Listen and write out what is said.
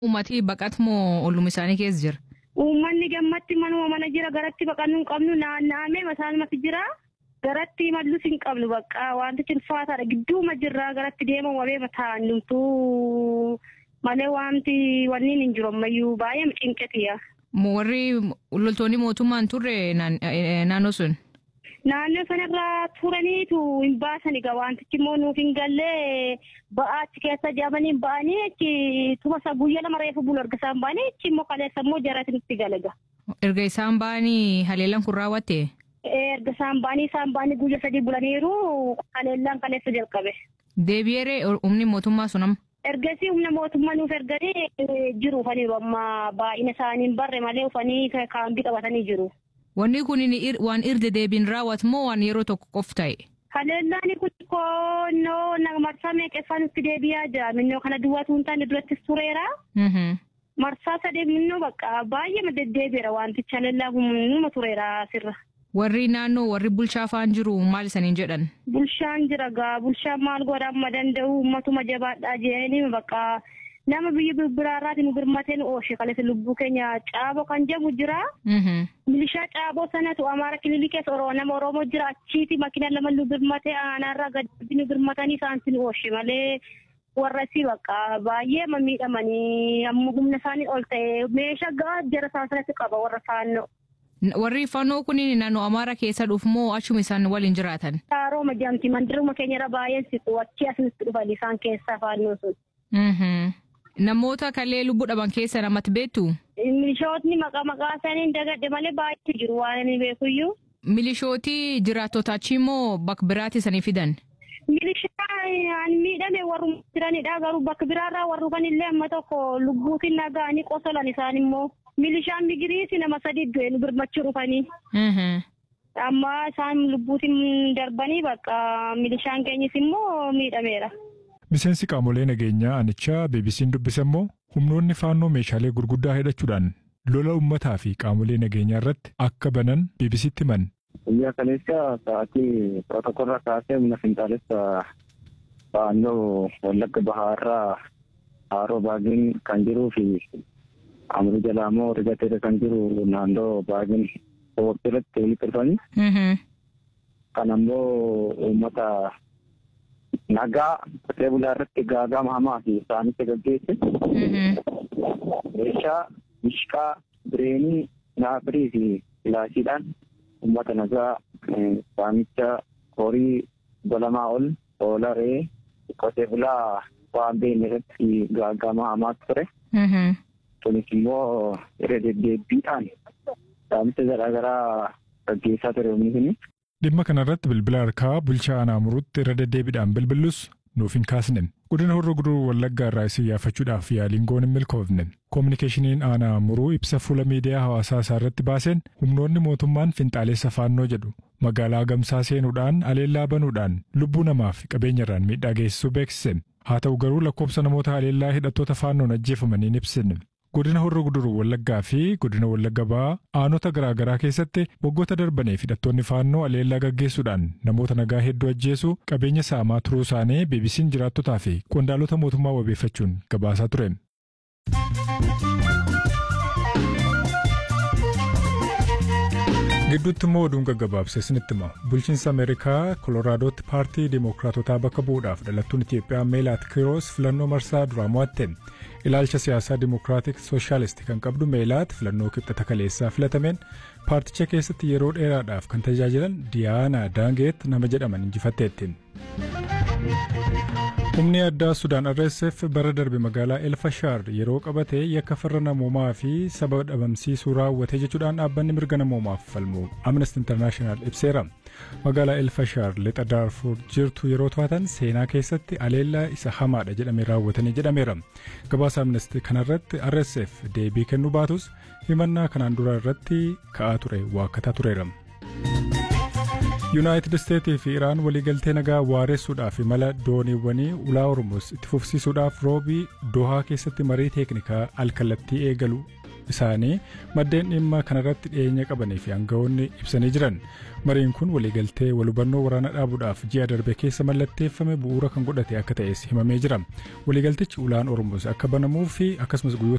Uummatni baqatmoo olluma isaanii keessa jira? Uummanni gammatti manuma mana jira garatti baqannu hin qabnu naanna'amee masaalumatti jira. Garatti mallus hin qabnu bakka wantichi ulfaataadha gidduuma jirra garatti deema wabee mataa numtuu malee wanti wanniin hin jiru ammayyuu baay'ee cinqetiya. Warri loltoonni mootummaan turre naannoo sun? Naannoo sanarra turaniitu hin baasan egaa wantichi immoo nuuf hin gallee ba'aa achi keessa jaamanii ba'anii achi tuma isaa guyyaa lama reefu bulu erga isaan ba'anii achi immoo kaleessa immoo jarati nutti galaga. Erga isaan ba'anii haleellaan kun raawwatte? Erga isaan ba'anii isaan ba'anii guyyaa sadii bulaniiru haleellaan kaleessa jalqabe. Deebi'eeree humni mootummaa sun amma? Ergasii humna mootummaa nuuf erganii jiru ufaniiru amma baay'ina isaanii hin barre malee ufanii kaambii qabatanii jiru. Wanni kun waan irra deebiin raawwatu moo waan yeroo tokko qof ta'e? Haleellaan kun koonnoo marsaa meeqeffaa nutti deebi'aa jira. Minnoo kana duwwaatu hin taane durattis tureera. Marsaa sadee minnoo bakka baay'ee deddeebiira wantichi haleellaan kun numa tureera asirra. Warri naannoo warri bulchaa faan jiru maal isaniin jedhan? Bulchaan jira gaa bulchaan maal godha amma danda'u uummatuma jabaadhaa jedhanii bakka nama biyya biraarraatiin nu birmatee nu ooshe kaleessa lubbuu keenya caaboo kan jedhamu jira. Milishaa caaboo sanatu amaara kililii keessa oroo nama oromoo jira achiiti makiina lama nu birmatee aanaarraa gadi nu birmatanii isaanti nu ooshe malee warra isii bakka baay'ee miidhamanii amma humna isaanii ol ta'e meeshaa gaa jara isaanitti qaba warra faannoo. Warri fannoo kun naannoo Amaara keessa dhufu moo achuma isaan waliin jiraatan? Harooma jedhamti mandiruma keenyarra baay'een siqu achii asinitti dhufan isaan keessaa fannoo sun. Namoota kallee lubbuu dhaban keessa namatti beektu? Milishootni maqaa maqaa isaanii dagadhe malee baay'eetu jiru waan inni beekuyyuu. Milishootii jiraattota achii moo bakka biraatti isanii fidan? Milishaan miidhame warri jiranidha garuu bakka biraarraa warri kanillee amma tokko lubbuutiin naga'anii qosolan isaan immoo. Milishaan migiriisi nama sadi du'e nu birmachuu dhufanii. Amma isaan lubbuutiin darbanii bakka milishaan keenyis immoo miidhameera. Miseensi qaamolee nageenyaa anichaa beebisiin dubbise immoo humnoonni faannoo meeshaalee gurguddaa hidhachuudhaan lola uummataa fi qaamolee nageenyaa irratti akka banan beebisiitti himan. Guyyaa kaleessa sa'aatii pirootokoolaa kaasee humna finxaalessa faannoo wallagga bahaarraa haaroo baagiin kan jiruu fi amrii jalaa immoo rigateera kan jiru naannoo baagiin irratti walitti dhufanii. Kan ammoo uummata nagaa qotee bulaa irratti gaagama hamaa fi isaanitti gaggeesse. Meeshaa mishqaa bireenii naafirii fi filaashiidhaan uummata nagaa saamicha horii golamaa ol oola re'ee qotee bulaa waan beekne irratti gaagama hamaa ture. Kunis immoo irra deddeebiidhaan saamicha garaagaraa gaggeessaa ture humni Dhimma kanarratti bilbila harkaa bulchaa aanaa muruutti irra deddeebiidhaan bilbillus nuuf hin kaasne. Godina horroo guduruu wallaggaa irraa isin yaafachuudhaaf yaaliin goon hin milkoofne. Koominikeeshiniin aanaa muruu ibsa fuula miidiyaa hawaasaa isaa irratti baaseen humnoonni mootummaan finxaaleessa faannoo jedhu magaalaa gamsaa seenuudhaan aleellaa banuudhaan lubbuu namaa fi qabeenyarraan miidhaa geessisuu beeksise. Haa ta'u garuu lakkoofsa namoota aleellaa hidhattoota faannoon ajjeefamanii hin ibsine. Godina horroo guduruu wallaggaa fi godina wallagga ba'aa aanota garaagaraa keessatti waggoota darbaniif hidhattoonni faannoo aleellaa gaggeessuudhaan namoota nagaa hedduu ajjeesuu qabeenya saamaa turuu isaanii beebisiin jiraattotaa fi qondaalota mootummaa wabeeffachuun gabaasaa ture. gidduutti immoo oduun gaggabaabsee isinitti hima bulchiinsa ameerikaa koloraadooti paartii dimookiraatotaa bakka bu'uudhaaf dhalattuun itiyoophiyaa meelaat kiiroos filannoo marsaa duraa mo'atte ilaalcha siyaasaa dimookiraatik sooshaalisti kan qabdu meelaat filannoo kibxata kaleessaa filatameen paarticha keessatti yeroo dheeraadhaaf kan tajaajilan diyaana daangeet nama jedhaman injifatteetti. humni addaa sudaan rsf bara darbe magaalaa elfashaar yeroo qabate yakka farra namoomaa fi saba dhabamsiisuu raawwate jechuudhaan dhaabbanni mirga namoomaaf falmu amnesty international ibseera magaalaa elfashaar lixa daarfuur jirtu yeroo to'atan seenaa keessatti aleellaa isa hamaadha jedhamee raawwatanii jedhameera gabaasa amnesty kanarratti rsf deebii kennuu baatus himannaa kanaan dura irratti ka'aa ture waakkataa tureera. yuunaayitid isteetii fi iraan waliigaltee nagaa waaressuudhaaf imala dooniiwwanii ulaa hormuuz itti fufsiisuudhaaf roobii dohaa keessatti marii teeknikaa alkallattii eegalu isaanii maddeen dhimma kanarratti dhiyeenya qabanii fi aangawoonni ibsanii jiran mariin kun waliigaltee walhubannoo waraana dhaabuudhaaf ji'a darbe keessa mallatteeffame bu'uura kan godhate akka ta'es himamee jira waliigaltichi ulaan hormuuz akka banamuu fi akkasumas guyyoota